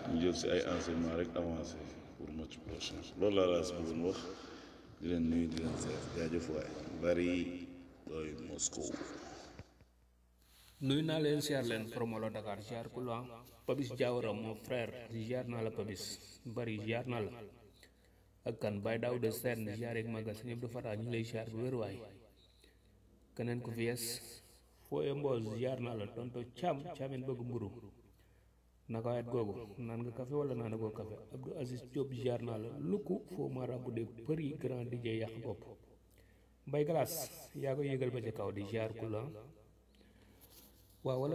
ñu jël si ay enseignement rek avancé pour match prochain loolu laa laa si bëggoon wax di leen nuyu di leen seet jaajëf waay bari doy Moscow nuyu naa leen siyaar leen promolo Dakar siyaar ku la Pabis Diawara mon frère siyaar naa la Pabis bari siyaar naa la ak kan Baye Daouda Sène siyaar ak magal si ñëpp dafa ñu lay siyaar bu wér waay keneen ku fi yes fooye mboos siyaar naa la tonto caam caamen bëgg mburu naka wet googu naan nga café wala naan goo café Abdou Aziz Diop siyaar naa la lukku foo ma rabu de përi grand DJ yàq bopp Mbay Galaas yaa ko yëgal ba ca kaw di siyaar ku la waaw wala